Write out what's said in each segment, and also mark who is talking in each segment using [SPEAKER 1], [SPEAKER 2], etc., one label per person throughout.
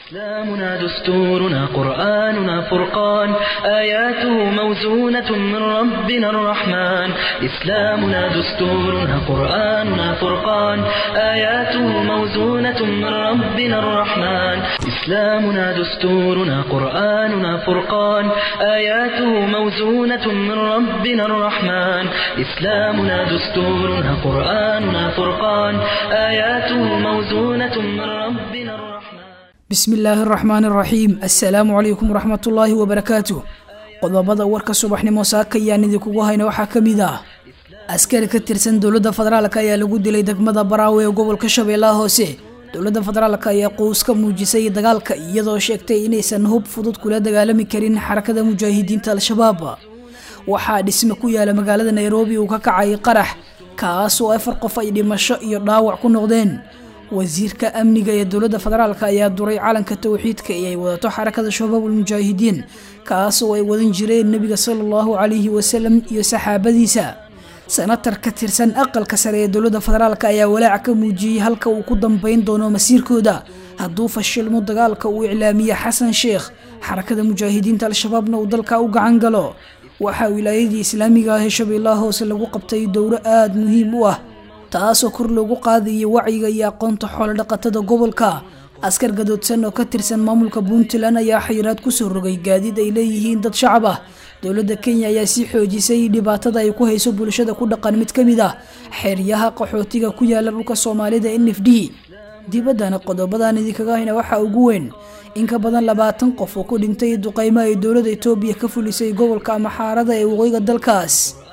[SPEAKER 1] إسلامنا دستورنا قرآننا فرقان آياته موزونة من ربنا الرحمن إسلامنا دستورنا قرآننا فرقان آياته موزونة من ربنا الرحمن إسلامنا دستورنا قرآننا فرقان آياته موزونة من ربنا الرحمن إسلامنا دستورنا قرآننا فرقان آياته موزونة من ربنا الرحمن
[SPEAKER 2] bismi illaahi araxmaan araxiim assalaamu calaykum waraxmatullaahi wabarakaatu qodobada warka subaxnimo saaka ayaan idinkugu hayna waxaa ka mid ah askari ka tirsan dowladda federaalk ayaa lagu dilay degmada baraawe ee gobolka shabeellaha hoose dowladda federaalk ayaa quus ka muujisay dagaalka iyadoo sheegtay inaysan hub fudud kula dagaalami karin xarakada mujaahidiinta al-shabaab waxaa dhisme ku yaala magaalada nairobi uu ka kacay qarax kaasoo afar qof ay dhimasho iyo dhaawac ku noqdeen wasiirka amniga ee dowladda federaalk ayaa duray calanka towxiidka ee ay wadato xarakada shabaabul mujaahidiin kaasoo ay wadan jireen nebiga sala allahu calayhi wasalam iyo saxaabadiisa senatar ka tirsan aqalka sare ee dowladda federaalk ayaa walaac ka muujiyey halka uu ku dambeyn doono masiirkooda hadduu fashilmo dagaalka uu iclaamiye xasan sheekh xarakada mujaahidiinta al-shabaabna uu dalka u gacan galo waxaa wilaayadii islaamiga ah ee shabeellaha hoose lagu qabtay dowro aada muhiim u ah taasoo kor loogu qaadayo wacyiga iyo aqoonta xoolodhaqatada gobolka askar gadoodsan oo ka tirsan maamulka puntland ayaa xayiraad kusoo rogay gaadiid ay leeyihiin dad shacab ah dowladda kenya ayaa sii xoojisay dhibaatada ay ku hayso bulshada ku dhaqan mid ka mid ah xeryaha qaxootiga ku yaala dhulka soomaalida n f d dibaddana qodobadan idinkaga hayna waxaa ugu weyn in ka badan labaatan qof oo ku dhintay duqeymo ay dowladda etoobiya ka fulisay gobolka amaxaarada ee waqooyiga dalkaas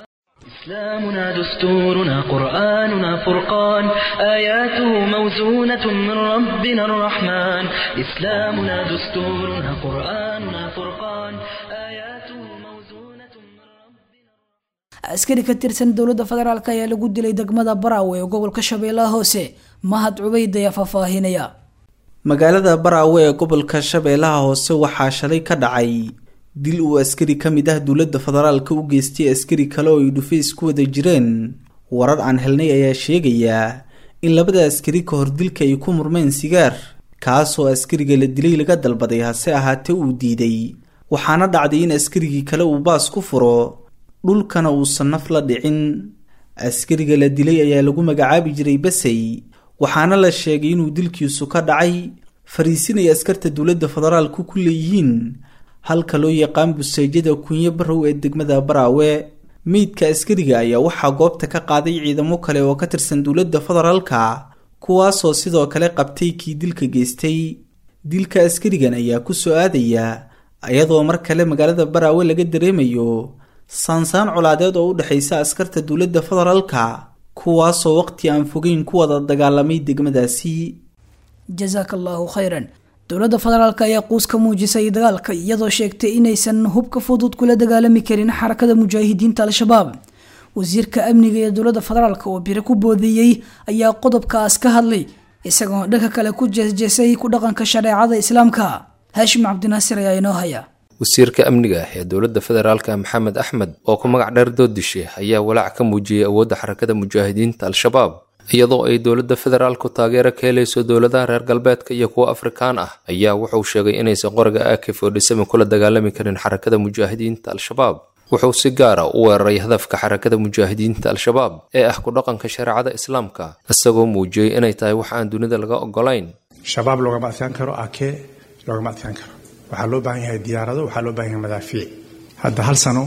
[SPEAKER 1] إسلامنا دستورنا قرآننا فرقان آياته موزونة من ربنا الرحمن إسلامنا دستورنا قرآننا فرقان آياته موزونة من ربنا
[SPEAKER 2] askari ka tirsan dowladda federaalk ayaa lagu dilay degmada baraawe ee gobolka shabeellaha hoose mahad cubeyd ayaa faahfaahinaya
[SPEAKER 3] magaalada baraawe ee gobolka shabeellaha hoose waxaa shalay ka dhacay dil uu askari ka mid ah dowladda federaalka u geystay askari kale oo ay dhufays ku wada jireen warar aan helnay ayaa sheegayaa in labada askari ka hor dilka ay ku murmeen sigaar kaasoo askariga la dilay laga dalbaday hase ahaatee uu diiday waxaana dhacday in askarigii kale uu baas ku furo dhulkana uusan naf la dhicin askariga la dilay ayaa lagu magacaabi jiray basey waxaana la sheegay inuu dilkiisu ka dhacay fariisinay askarta dowladda federaalku ku leeyihiin halka loo yaqaan buseejada kunyo barow ee degmada baraawe meydka askariga ayaa waxaa goobta ka qaaday ciidamo kale oo ka tirsan dowladda federaalka kuwaasoo sidoo kale qabtay kii dilka geystay dilka askarigan ayaa ku soo aadaya iyadoo mar kale magaalada baraawe laga dareemayo saansaan colaadeed oo u dhexaysa askarta dowladda federaalka kuwaasoo waqti aan fogeyn ku wada dagaalamay degmadaasi
[SPEAKER 2] jasaaka allaahu khayran dowladda federaalk ayaa quus ka muujisay dagaalka iyadoo sheegtay inaysan hubka fudud kula dagaalami karin xarakada mujaahidiinta al-shabaab wasiirka amniga ee dowladda federaalk oo biro ku boodeeyey ayaa qodobkaas ka hadlay isagoo dhanka kale ku jeesjeesay ku dhaqanka shareecada islaamka haashim cabdinaasir ayaa inoo haya
[SPEAKER 4] wasiirka amniga ee dowladda federaalka maxamed axmed oo ku magac dheer doodishe ayaa walaac ka muujiyey awoodda xarakada mujaahidiinta al-shabaab iyadoo ay dowladda federaalku taageero ka helayso dowladaha reer galbeedka iyo kuwa afrikaan ah ayaa wuxuu sheegay inaysan qoriga akif oo dhisami kula dagaalami karin xarakada mujaahidiinta al-shabaab wuxuu si gaara u weeraray hadafka xarakada mujaahidiinta al-shabaab ee ah ku dhaqanka shareecada islaamka isagoo muujiyey inay tahay wax aan dunida laga ogolayn
[SPEAKER 5] shabaab loogama adkaan karo ake loogama adkaan karo waxaa loo baahan yahay diyaarado waxaa loo baahan yahay madaafiic hadda hal sano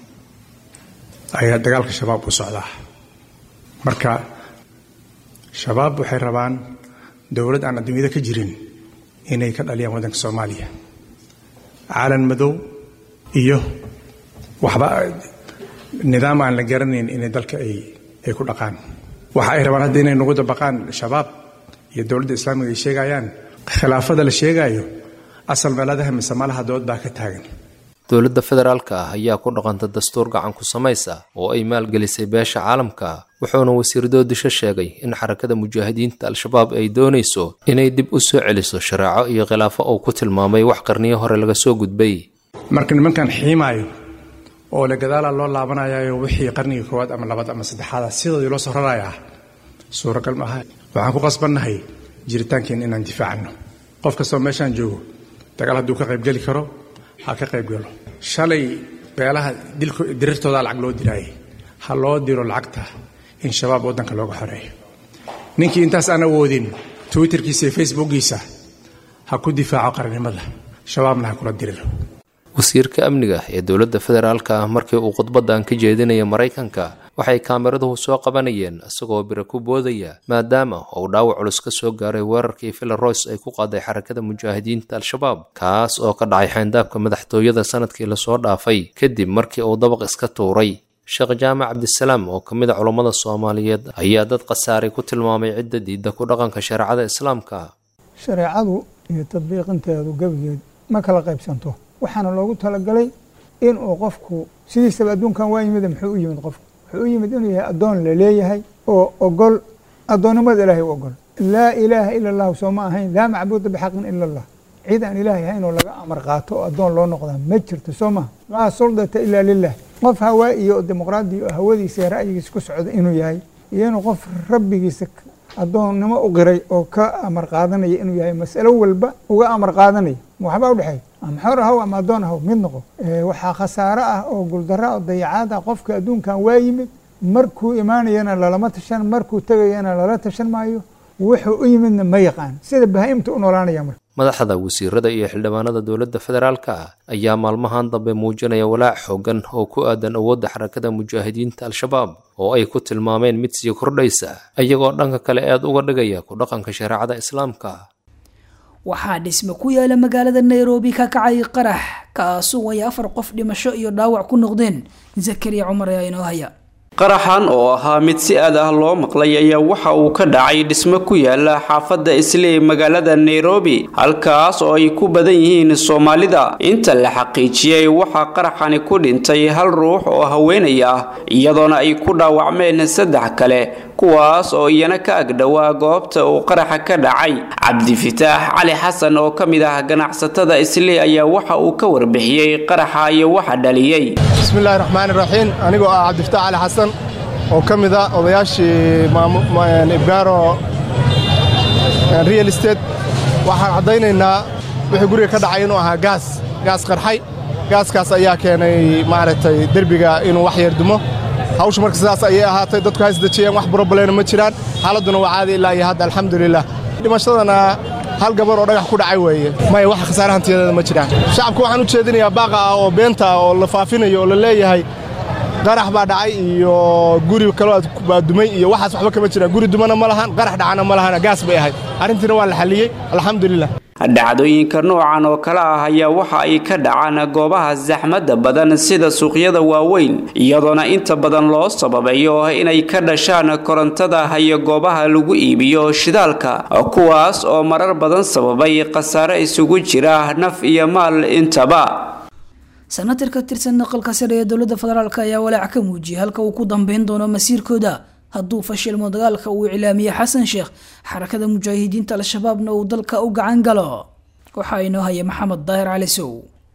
[SPEAKER 5] ayaa dagaalka shabaab u socdaa marka shabaab waxay rabaan dowlad aan adduunyada ka jirin inay ka dhaliyaan waddanka soomaaliya caalan madow iyo waxba nidaam aan la garanayn inay dalka ay ay ku dhaqaan waxa ay rabaan hadda inay nagu dabaqaan shabaab iyo dowladda islaamiga ay sheegayaan khilaafada la sheegaayo asal meeladaha mise malaha dood baa ka taagan
[SPEAKER 4] dowladda federaalka ah ayaa ku dhaqanta dastuur gacan ku samaysa oo ay maalgelisay beesha caalamka wuxuuna wasiir doodisho sheegay in xarakada mujaahidiinta al-shabaab ay doonayso inay dib u soo celiso shareeco iyo khilaafo uu ku tilmaamay wax qarniyo hore laga soo gudbay
[SPEAKER 5] marka nimankan xiimaayo oo le gadaala loo laabanayayo wixii qarnigii koowaad ama labaad ama saddexaada sidoodii loo soo rarayaa suuragal maaha waxaan ku qasbannahay jiritaankeen inaan difaacano qof kastoo meeshaan joogo dagaal hadduu ka qaybgeli karo ha ka qaybgalo shalay beelaha dirirtoodaa lacag loo diraayay ha loo diro lacagta in shabaab waddanka looga xoreeyo ninkii intaas aan awoodin twitterkiisa iyo facebookiisa ha ku difaaco qarannimada shabaabna ha kula diriro
[SPEAKER 4] wasiirka amniga ee dowladda federaalka ah markii uu khudbaddan ka jeedinaya maraykanka waxay kaamiraduhu soo qabanayeen isagoo bira ku boodaya maadaama uu dhaawac culus ka soo gaaray weerarkii villaroys ay ku qaaday xarakada mujaahidiinta al-shabaab kaas oo ka dhacay xayndaabka madaxtooyada sanadkii lasoo dhaafay kadib markii uu dabaq iska tuuray sheekh jaamac cabdisalaam oo ka mid a culammada soomaaliyeed ayaa dad khasaaray ku tilmaamay cidda diidda ku dhaqanka shareecada islaamka
[SPEAKER 6] shareecadu iyo tadbiiqinteedu gebigeed ma kala qaybsanto waxaana loogu talagalay inuu qofku sidiisaba adduunkan waa yimid muxuu u yimid qofku wuxuu u yimid inuu yahay addoon la leeyahay oo ogol addoonnimada ilaahay u ogol laa ilaaha ila allahu soo ma ahayn laa macbuuda bixaqin ila allah cid aan ilaahay ahayn oo laga amar qaato oo addoon loo noqdaa ma jirto soo maha laa suldata ilaa lilah qof hawaa iyo dimuqraadi oo hawadiisa iyo ra'yigiisa ku socda inuu yahay iyo inuu qof rabbigiisa addoonnimo u qiray oo ka amar qaadanaya inuu yahay masalo walba uga amar qaadanaya waxbaa udhexeeya ama xor ahaw ama addoon ahaw mid noqo waxaa khasaaro ah oo guldaro oo dayacaad ah qofka adduunkan waa yimid markuu imaanayana lalama tashan markuu tegayana lala tashan maayo wuxuu u yimidna ma yaqaan sida bahaa'imta u noolaanaya marka
[SPEAKER 4] madaxda wasiirada iyo xildhibaanada dowladda federaalka ah ayaa maalmahan dambe muujinaya walaac xoogan oo ku aadan awoodda xarakada mujaahidiinta al-shabaab oo ay ku tilmaameen mid sii kordhaysa iyagoo dhanka kale aad uga dhigaya ku dhaqanka shareecada islaamka
[SPEAKER 2] waxaa dhisme ku yaala magaalada nairobi ka kacay qarax kaasuu ay afar qof dhimasho iyo dhaawac ku noqdeen zakariya cumar ayaa inoo haya
[SPEAKER 7] qaraxan oo ahaa mid si aad ah loo maqlay ayaa waxa uu ka dhacay dhismo ku yaala xaafadda isley magaalada nairobi halkaas oo ay ku badan yihiin soomaalida inta la xaqiijiyey waxaa qaraxani ku dhintay hal ruux oo haweenay ah iyadoona ay ku dhaawacmeen saddex kale kuwaas oo iyana ka agdhowaa goobta uu qaraxa ka dhacay cabdifitaax cali xasan oo ka mid ah ganacsatada isley ayaa waxa uu ka warbixiyey qaraxa iyo waxa dhaliyey
[SPEAKER 8] bismillahi raxmaani raxiim anigoo ah cabdifitaax cali xasan oo ka mid ah odayaashii ibgaaro real estate waxaan caddaynaynaa wixii guriga ka dhacay inuu ahaa gaas gaas qarxay gaaskaas ayaa keenay maaragtay derbiga inuu wax yar dumo hawsha marka sidaas ayay ahaatay dadku ha isdejiyeen wax broblena ma jiraan xaaladduna waa caadi ilaa iyo hadda alxamdulilah dhimashadana hal gabar oo dhagax ku dhacay weeye maya wax khasaare hantiyadeeda ma jiraan shacabka waxaan u jeedinayaa baaqa ah oo beenta ah oo la faafinayo oo la leeyahay qarax baa dhacay iyo guri kaloo baa dumay iyo waxaas waxba kama jiraan guri dumana ma lahan qarax dhacana ma lahan gaas bay ahayd arrintiina waa la xalliyey alxamdulilah
[SPEAKER 7] dhacdooyinka noocan oo kale ah ayaa waxa ay ka dhacaan goobaha saxmadda badan sida suuqyada waaweyn iyadoona inta badan loo sababayo inay ka dhashaan korontada iyo goobaha lagu iibiyo shidaalka kuwaas oo marar badan sababay khasaare isugu jira naf iyo maal intaba
[SPEAKER 2] sanatir ka tirsan naqalka sare ee dowladda federaalk ayaa walaac ka muujiyay halka uu ku dambeyn doono masiirkooda hadduu fashilmo dagaalka uu iclaamiyey xasan sheekh xarakada mujaahidiinta al-shabaabna uu dalka u gacan galo waxaa inoo haya maxamed daahir cali sow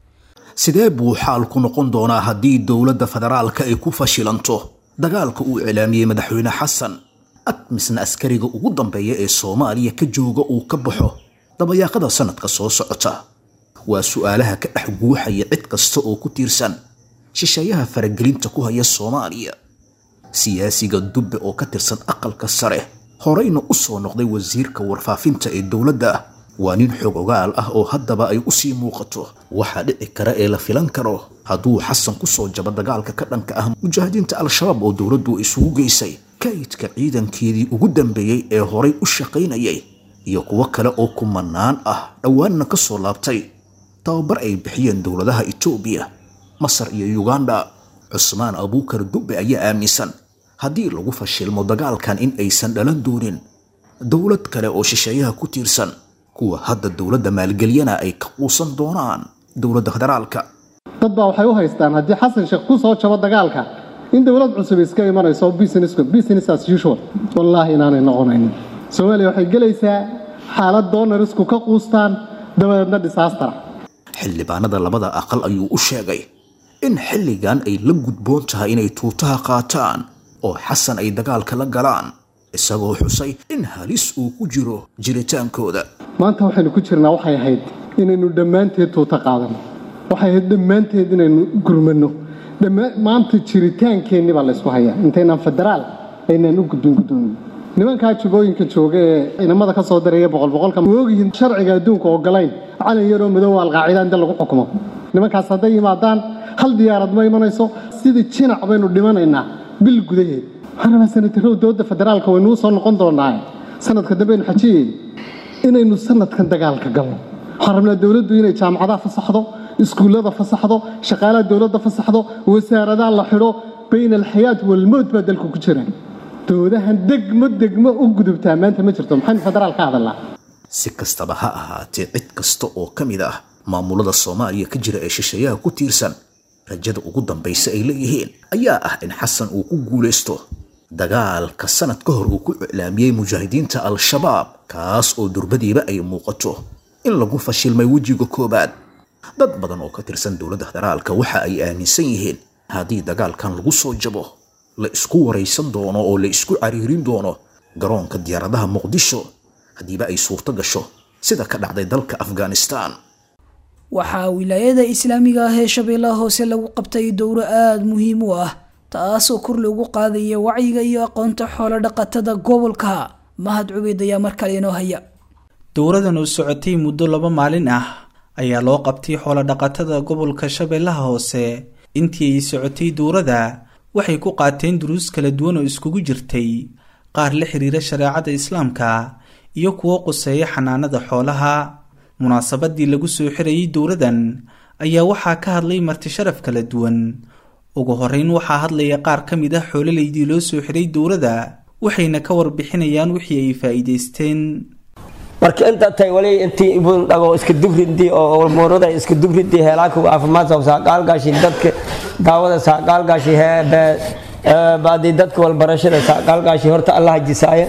[SPEAKER 9] sidee buu xaalku noqon doonaa haddii dowladda federaalka ay ku fashilanto dagaalka uu iclaamiyey madaxweyne xasan admisna askariga ugu dambeeya ee soomaaliya ka jooga uu ka baxo dabayaaqada sanadka soo socota waa su'aalaha ka dhex guuxaya cid kasta oo ku tiirsan shisheeyaha faragelinta ku haya soomaaliya siyaasiga dubbe oo ka tirsan aqalka sare horeyna u soo noqday wasiirka warfaafinta ee dowladda waa nin xog ogaal ah oo haddaba ay u sii muuqato waxaa dhici kara ee la filan karo hadduu xasan ku soo jabo dagaalka ka dhanka ah mujaahidiinta al-shabaab oo dowladdu isugu geysay kaydka ciidankeedii ugu dambeeyey ee horay u shaqaynayay iyo kuwo kale oo kumanaan ah dhowaanna ka soo laabtay tababar ay bixiyeen dowladaha etoobiya masar iyo yuganda cusmaan abuukar dubbe ayaa aaminsan haddii lagu fashilmo dagaalkan in aysan dhalan doonin dowlad kale oo shisheeyaha ku tiirsan kuwa hadda dowladda maalgeliyana ay ka quusan doonaan dowladda federaalka
[SPEAKER 10] dad baa waxay u haystaan haddii xasan sheekh ku soo jabo dagaalka in dowlad cusub iska imanayso business as usual wallaahi inaanay noqonaynin soomaaliya waxay gelaysaa xaalad doonarisku ka quustaan dabadeedna disaastara
[SPEAKER 9] xildhibaanada labada aqal ayuu u sheegay in xilligan ay la gudboon tahay inay tuutaha qaataan oo xasan ay dagaalka la galaan isagoo xusay in halis uu ku jiro jiritaankooda
[SPEAKER 10] maanta waxaynu ku jirnaa waxay ahayd inaynu dhammaanteed tuuta qaadano waxay ahayd dhammaanteed inaynu gurmano maanta jiritaankeenni baa laysku hayaa intaynaan federaal aynaan u gudbin gudoomin nimankaa jubooyinka jooga ee inamada ka soo daraya boqolboqolka ogyihiin sharciga adduunka ogolayn calan yaroo madow alqaacida inta lagu xukumo nimankaas hadday yimaadaan hal diyaarad ma imanayso sidii jinac baynu dhimanaynaa bil gudaheed waxaan rabaa sanatarow dowladda federaalka waynuu soo noqon doonaa sanadka dambeaynu xajiyeen inaynu sanadkan dagaalka galno waxaan rabnaa dowladdu inay jaamacadaha fasaxdo iskuullada fasaxdo shaqaalaha dowladda fasaxdo wasaaradaha la xidho bayna alxayaat walmowt baa dalku ku jira doodahan degmo degmo u gudubtaa maanta ma jirto maxaynu federaal ka hadalnaa
[SPEAKER 9] si kastaba ha ahaatee cid kasta oo ka mid ah maamulada soomaaliya ka jira ee shisheeyaha ku tiirsan rajada ugu dambaysa ay leeyihiin ayaa ah in xasan uu ku guulaysto dagaalka sanad ka hor uu ku iclaamiyey mujaahidiinta al-shabaab kaas oo durbadiiba ay muuqato in lagu fashilmay wejiga koowaad dad badan oo ka tirsan dowladda federaalka waxa ay aaminsan yihiin haddii dagaalkan lagu soo jabo la isku waraysan doono oo la isku cariirin doono garoonka diyaaradaha muqdisho haddiiba ay suurto gasho sida ka dhacday dalka afghanistan
[SPEAKER 2] waxaa wilaayada islaamiga ah ee shabeellaha hoose lagu qabtay dowro aada muhiim u ah taasoo kor loogu qaadaya wacyiga iyo aqoonta xoolo dhaqatada gobolka mahad cubeyd ayaa mar kale inoo haya
[SPEAKER 3] dowradan oo socotay muddo laba maalin ah ayaa loo qabtay xoolo-dhaqatada gobolka shabeellaha hoose intii ay socotay dowrada waxay ku qaateen duruus kala duwan oo iskugu jirtay qaar la xiriira shareecada islaamka iyo kuwo quseeya xanaanada xoolaha munaasabadii lagu soo xirayay dowradan ayaa waxaa ka hadlay marti sharaf kala duwan ugu horeyn waxaa hadlaya qaar ka mid ah xoololaydii loo soo xiray dowrada waxayna ka warbixinayaan wixii ay faa'iidaysteen
[SPEAKER 11] marka inta tay wali intii ibun dhago iska dugridi oo walmoorada iska dugridi heelaanka caafimaadka saaqaalgaashi dadka daawada saaqaalgaashi heebe baadi dadka walbarashada saaqaalgaashi horta allah jisaaya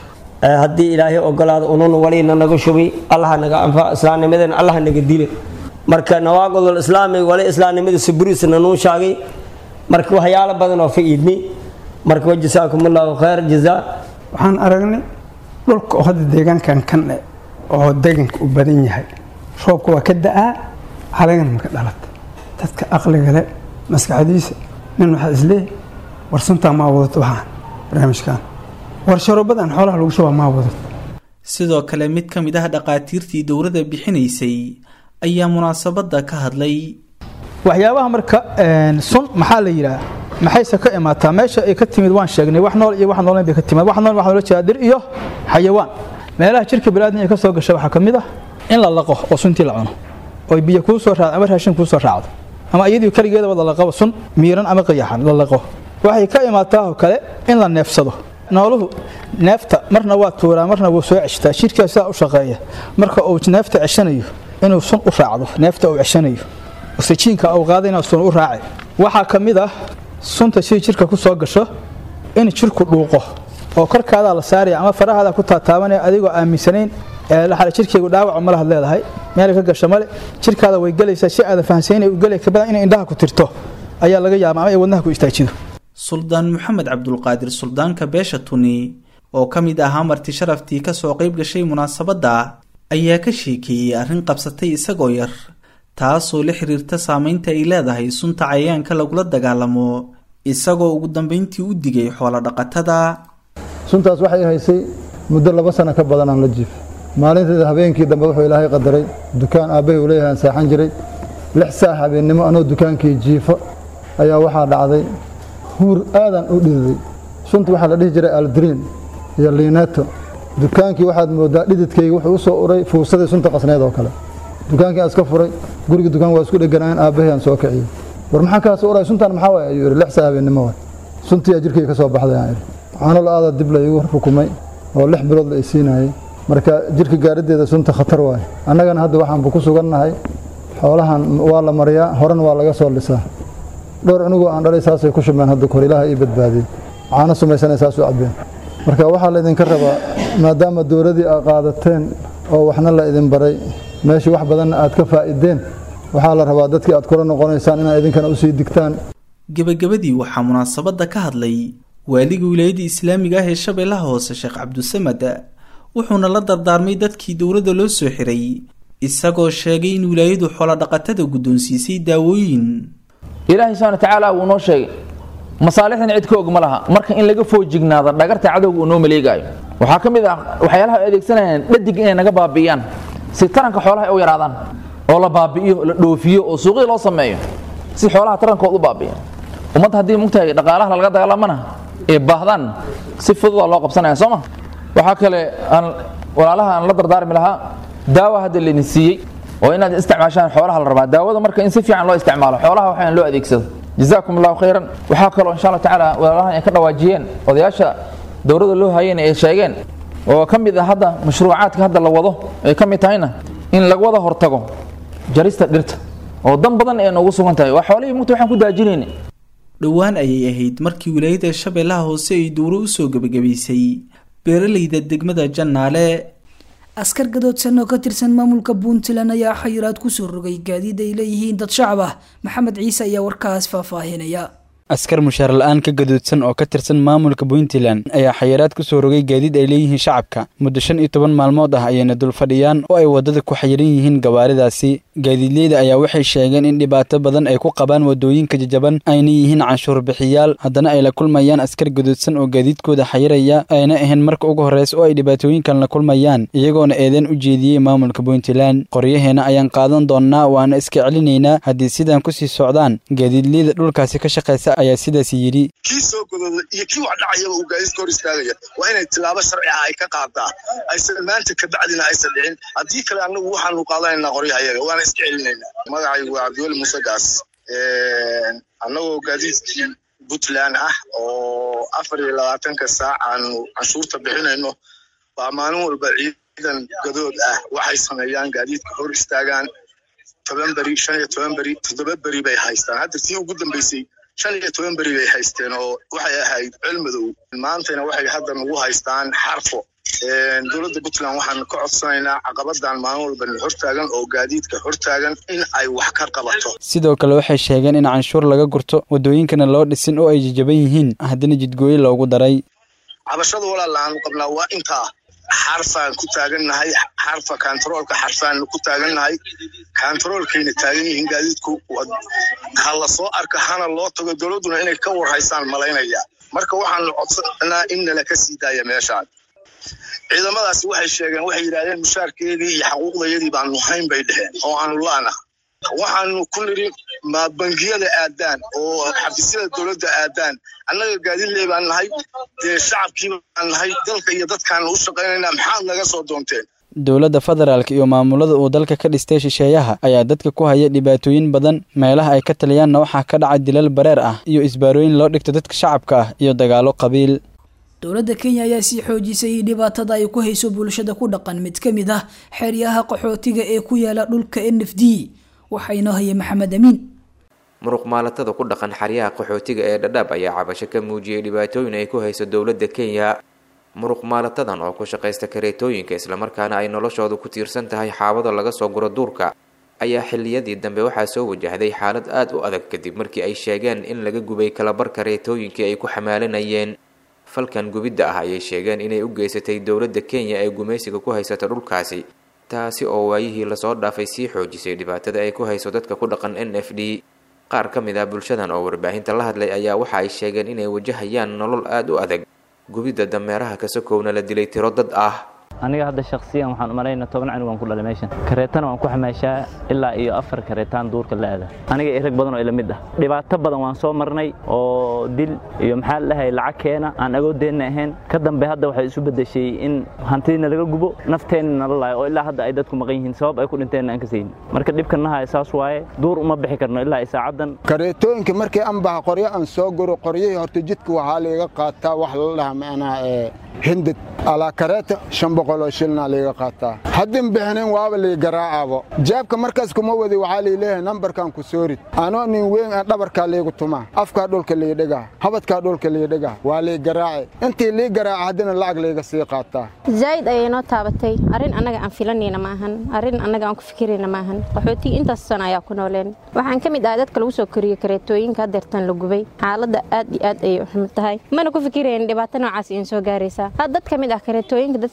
[SPEAKER 11] haddii ilaahay ogolaado unun walina naga shubi allah naga anfa islaamnimadana allah naga dile marka nawaaqidul islaami wali islaamnimada suburisna nuu shaagay marka waxyaalo badan oo fa'iidni marka wajisaakum allahu khayr jazaa
[SPEAKER 12] waxaan aragnay dhulka oo hadda deegaankan kan eh oo deeganka u badan yahay roobka waa ka da-aa halagana maka dhalata dadka aqliga le maskaxdiisa nin waxaa isleeyahy war suntaa maa wadato waxaan barnaamijkan war sharoobadan xoolaha lagu shubaa maa wadato
[SPEAKER 3] sidoo kale mid ka mid ah dhaqaatiirtii dowladda bixinaysay ayaa munaasabadda ka hadlay
[SPEAKER 13] waxyaabaha marka sun maxaa la yidhaah maxayse ka imaataa meesha ay ka timid waan sheegnay wax nool iyo wax nooleyn bay ka timid wax nool waxaa loola jeedaa dir iyo xayawaan meelaha jirka baniaadam ay ka soo gasha waxaa ka mid ah in la laqo oo suntii la cuno oo biyo kuu soo raacdo ama raashin kuu soo raacdo ama iyadii keligeedaba la laqabo sun miiran ama qiyaxan la laqo waxay ka imaataa oo kale in la neefsado nooluhu neefta marna waa tuuraa marna wuu soo ceshtaa jirkaa sidaa u shaqeeya marka uu neefta ceshanayo inuu sun u raacdo neefta uu ceshanayo oksijiinka uu qaadayna sun u raaci waxaa ka mid ah sunta sidii jirka ku soo gasho in jirku dhuuqo oo korkaadaa la saaraya ama farahaada ku taataabanaya adigoo aaminsanayn ee jirkaygu dhaawac ma lahad leedahay meel ka gasho male jirkaada way gelaysaa si aada fahansaynay u gelay kabadan inay indhaha ku tirto ayaa laga yaaba ama ay wadnaha ku istaajido
[SPEAKER 3] suldaan maxamed cabdulqaadir suldaanka beesha tuni oo ka mid ahaa marti sharaftii ka soo qayb gashay munaasabadda ayaa ka sheekeeyey arrin qabsatay isagoo yar taasoo la xiriirta saameynta ay leedahay sunta cayayaanka lagula dagaalamo isagoo ugu dambeyntii u digay xoolo-dhaqatada
[SPEAKER 14] suntaas waxay haysay muddo laba sano ka badan aan la jiifay maalinteeda habeenkii dambe wuxuu ilaahay qadaray dukaan aabbahay uu leeyahay aan seexan jiray lix saac habeennimo anoo dukaankii jiifo ayaa waxaa dhacday huur aadan u dhididay sunta waxaa la dhihi jiray aldriin iyo liineeto dukaankii waxaad moodaa dhididkayga wuxuu u soo uray fuusadii sunta qasneed oo kale dukaankii aan iska furay guriga dukaan waa isku dheganaayeen aabbahay aan soo kiciyey war maxaa kaas uray suntan maxaa waay ayuu yidhi lix saa habeennimo waay suntiyaa jirkayga ka soo baxday aan idhi caano la-aada dib la iigu rukumay oo lix bilood la isiinayay marka jirka gaadhideeda sunta khatar waay annagana hadda waxaanba ku sugannahay xoolahan waa la mariyaa horena waa laga soo lisaa dhowr cunugoo aan dhalay saasay ku shumeen hadda kor ilaaha ii badbaadiyey caano sumaysanay saas u cabbeen marka waxaa laydinka rabaa maadaama dowladdii aad qaadateen oo waxna la idin baray meeshii wax badanna aad ka faa'ideen waxaa la rabaa dadkii aad kula noqonaysaan inaad idinkana usii digtaan
[SPEAKER 3] gebagabadii waxaa munaasabadda ka hadlay waaliga wilaayadda islaamiga ah ee shabeellaha hoose sheekh cabdusamad wuxuuna la dardaarmay dadkii dowladda loo soo xiray isagoo sheegay in wilaayadu xoolodhaqatada guddoonsiisay daawooyin
[SPEAKER 15] ilaahay subxana watacaala wuu noo sheegay masaalixdan cid ka og ma laha marka in laga foojignaado dhagarta cadowga uu noo maleegaayo waxaa ka mid ah waxyaalaha ay adeegsanayaan dhadig inay naga baabi'iyaan si taranka xoolaha ay u yaraadaan oo la baabi'iyo la dhoofiyo oo suuqii loo sameeyo si xoolaha tarankood u baabi'iyan ummadda haddii mugtahay dhaqaalaha laga dagaalamana ee baahdaan si fududa loo qabsanaya soo ma waxaa kale aan walaalaha aan la dardaarmi lahaa daawa hadda laydin siiyey oo inaad isticmaashaan xoolaha la rabaa daawada marka in si fiican loo isticmaalo xoolaha waxaan loo adeegsado jazaakum allahu khayran waxaa kaloo insha allah tacaala walaalahan ay ka dhawaajiyeen odayaasha dowladda loo hayeen ay sheegeen oo ka mid ah hadda mashruucaadka hadda la wado ay ka mid tahayna in laga wada hortago jarista dhirta oo dan badan ee noogu sugan tahay waa xoolihii mugta waxaan ku daajinayna
[SPEAKER 3] dhowaan ayay ahayd markii wilaayada shabeellaha hoose ay dowro usoo gebagabaysay beeralayda degmada jannaale
[SPEAKER 2] askar gadoodsan oo ka tirsan maamulka puntland ayaa xayiraad kusoo rogay gaadiid ay leeyihiin dad shacab ah maxamed ciise ayaa warkaas faahfaahinaya
[SPEAKER 16] askar mushaar la-aan ka gaduudsan oo ka tirsan maamulka puntland ayaa xayiraad kusoo rogay gaadiid ay leeyihiin shacabka muddo shan iyo toban maalmood ah ayayna dul fadhiyaan oo ay waddada ku xayiran yihiin gawaaridaasi gaadiidleyda ayaa waxay sheegeen in dhibaato badan ay ku qabaan waddooyinka jajaban ayna yihiin canshuur bixiyaal haddana ay la kulmayaan askar gaduudsan oo gaadiidkooda xayiraya ayna ahayn marka ugu horreysa oo ay dhibaatooyinkan la kulmayaan iyagoona eedeen u jeediyey maamulka puntland qoryaheena ayaan qaadan doonnaa waana iska celinaynaa haddii sidan kusii socdaan gaadiidleyda dhulkaasi ka shaqaysa ayaa sidaas yidhi
[SPEAKER 17] kii soo godooda iyo kii wax dhacayaba uu gaadiidka hor istaagaya waa inay tilaabo sharci ah ay ka qaadaa aysan maanta kabacdina aysan dhicin haddii kale annagu waxaanu qaadanaynaa qoryahayaga waana iska celinaynaa magacaygu waa cabdiweli muuse gaas annagoo gaadiidkii puntland ah oo afar iyo labaatanka saac aanu canshuurta bixinayno baa maalin walba ciidan gadood ah waxay sameeyaan gaadiidka hor istaagaan toban beri shan iyo toban beri toddoba beri bay haystaan hadda tii ugu dambeysay shan iyo toban beri bay haysteen oo waxay ahayd cilmadow maantayna waxay hadda nagu haystaan xarfo dowladda puntland waxaanu ka codsanaynaa caqabadan maalin walba hortaagan oo gaadiidka hortaagan in ay wax ka qabato
[SPEAKER 16] sidoo kale waxay sheegeen in canshuur laga gurto waddooyinkana loo dhisin oo ay jajaban yihiin haddana jidgooye loogu daray
[SPEAKER 17] cabashada walaal aanu qabnaa waa intaa xarfaan ku taagannahay xarfa kantaroolka xarfaan ku taagannahay kantaroolkayna taagan yihiin gaadiidku ha la soo arka hana loo tago dowladduna inay ka warhaysaan malaynaya marka waxaanu codsanaa in nala ka sii daaya meeshaan ciidamadaasi waxay sheegeen waxay yidhahdeen mushaarkeedii iyo xaquuqdayadii baanu hayn bay dheheen oo aanu laana waxaanu ku nidhi ma bangiyada aadaan oo xafiisyada dowladda aadaan annaga gaadiidley baan nahay dee shacabkii baan nahay dalka iyo dadkaanu u shaqaynaynaa maxaad naga soo doonteen
[SPEAKER 16] dowladda federaalk iyo maamulada uu dalka ka dhistay shisheeyaha ayaa dadka ku haya dhibaatooyin badan meelaha ay ka taliyaanna waxaa ka dhaca dilal bareer ah iyo isbaarooyin loo dhigto dadka shacabka ah iyo dagaalo qabiil
[SPEAKER 2] dowladda kenya ayaa sii xoojisay dhibaatada ay ku hayso bulshada ku dhaqan mid ka mid ah xeryaha qaxootiga ee ku yaala dhulka n f d waxaa inoo haya maxamed amiin
[SPEAKER 18] muruq maalatada ku dhaqan xeryaha qaxootiga ee dhadhaab ayaa cabasho ka muujiyey dhibaatooyin ay ku hayso dowladda kenya muruq maalatadan oo ku shaqaysta kareetooyinka islamarkaana ay noloshoodu ku tiirsan tahay xaabada laga soo guro duurka ayaa xilliyadii dambe waxaa soo wajahday xaalad aada u adag kadib markii ay sheegeen in laga gubay kalabar kareetooyinkii ay ku xamaalinayeen falkan gubidda ah ayay sheegeen inay u geysatay dowladda kenya ee gumaysiga ku haysata dhulkaasi taasi oo waayihii lasoo dhaafay sii xoojisay dhibaatada ay ku hayso dadka ku dhaqan n f d qaar ka mid ah bulshadan oo warbaahinta la hadlay ayaa waxa ay sheegeen inay wajahayaan nolol aada u adag gubidda dameeraha kasakowna la dilay tiro dad ah
[SPEAKER 19] aniga hadda shaksiyan waxaan umalaynaa toban canug aan ku dhalay meeshan kareetana waan ku xamaashaa ilaa iyo afar kareetaan duurka la aada aniga iyo rag badan oo ila mid ah dhibaato badan waan soo marnay oo dil iyo maxaa la dhahay lacag keena aan agoodeenna ahayn ka dambe hadda waxay isu beddeshay in hantidina laga gubo nafteenna nala laayo oo ilaa hadda ay dadku maqan yihiin sabab ay ku dhinteenna aan ka saynin marka dhibka nahay saas waaye duur uma bixi karno ilaa ay saacadan
[SPEAKER 20] kareetooyinka markii aan baha qoryo aan soo guro qoryihii horta jidka waxaa liiga qaataa wax la dhaha macnaha ee hindad alaa kareeta shan boqoloo shilna liiga qaataa haddin bixinin waaba lii garaacaabo jaabka markaas kuma wadi waxaa lii leeyahay nambarkan ku soorid anoo nin weyn aan dhabarkaa liigu tumaa afkaa dhulka lii dhigaa habadkaa dhulka lii dhigaa waa lii garaaci intii lii garaaca haddina lacag liiga sii qaataa
[SPEAKER 21] zaa'id ayay noo taabatay arrin annaga aan filanayna maahan arrin annaga aan ku fikirayna maahan qaxootiga intaas sana ayaa ku nooleen waxaan ka mid ahay dadka lagu soo koriyey kareetooyinka hadeertan la gubay xaaladda aad iyo aad ayay u xumid tahay mana ku fikirayn dhibaato noocaas iin soo gaaraysa had dad ka mid ah kareetooyinka dadka kaxeynaya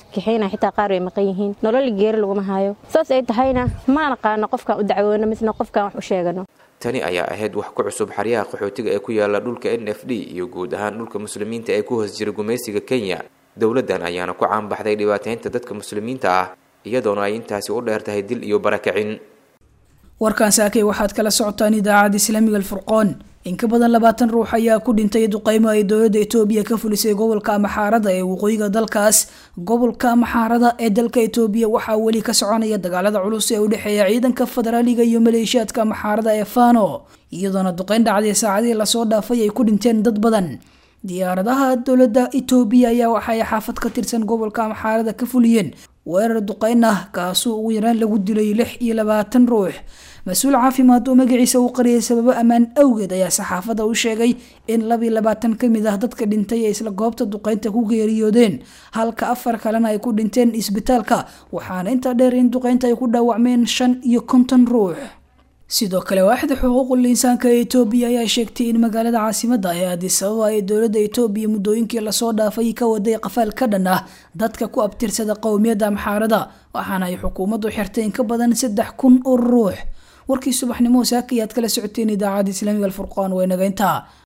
[SPEAKER 21] sheegana xitaa qaar way maqan yihiin nolol geeri laguma hayo saas ay tahayna ma naqaano qofkaan u dacwoono misna qofkaan wax u sheegano
[SPEAKER 18] tani ayaa ahayd wax ku cusub xeryaha qaxootiga ee ku yaala dhulka n f d iyo guud ahaan dhulka muslimiinta ee ku hoos jira gumaysiga kenya dowladdan ayaana ku caanbaxday dhibaateynta dadka muslimiinta ah iyadoona ay intaasi u dheer tahay dil iyo barakicin
[SPEAKER 2] warkaan saakay waxaad kala socotaan idaacadda islaamiga alfurqoon in ka badan labaatan ruux ayaa ku dhintay duqeymo ay dowladda etoobiya ka fulisay gobolka amaxaarada ee waqooyiga dalkaas gobolka amaxaarada ee dalka etoobiya waxaa weli ka soconaya dagaalada culus ee u dhexeeya ciidanka federaaliga iyo maleeshiyaadka amaxaarada ee fano iyadoona duqeyn dhacday saacadihii lasoo dhaafay ay ku dhinteen dad badan diyaaradaha dowladda etoobiya ayaa waxaay xaafad ka tirsan gobolka amaxaarada ka fuliyeen weerar duqeyn ah kaasoo ugu yaraan lagu dilay lix iyo labaatan ruux mas-uul caafimaad oo magaciisa uu qariyay sababo ammaan awgeed ayaa saxaafadda u sheegay in laba iyo labaatan ka mid ah dadka dhintay ee isla goobta duqeynta ku geeriyoodeen halka afar kalena ay ku dhinteen isbitaalka waxaana intaa dheer in duqeynta ay ku dhaawacmeen shan iyo konton ruux sidoo kale waaxda xuquuqul insaanka ee etoobiya ayaa sheegtay in magaalada caasimadda ee addis ababa ee dowladda etoobiya muddooyinkii lasoo dhaafay ka waday qafaal ka dhan ah dadka ku abtirsada qowmiyadda amxaarada waxaana ay xukuumaddu xirtay in ka badan saddex kun oo ruux warkii subaxnimo saaka ayaad kala socoteen idaacadda islaamiga alfurqaan waa inaga intaa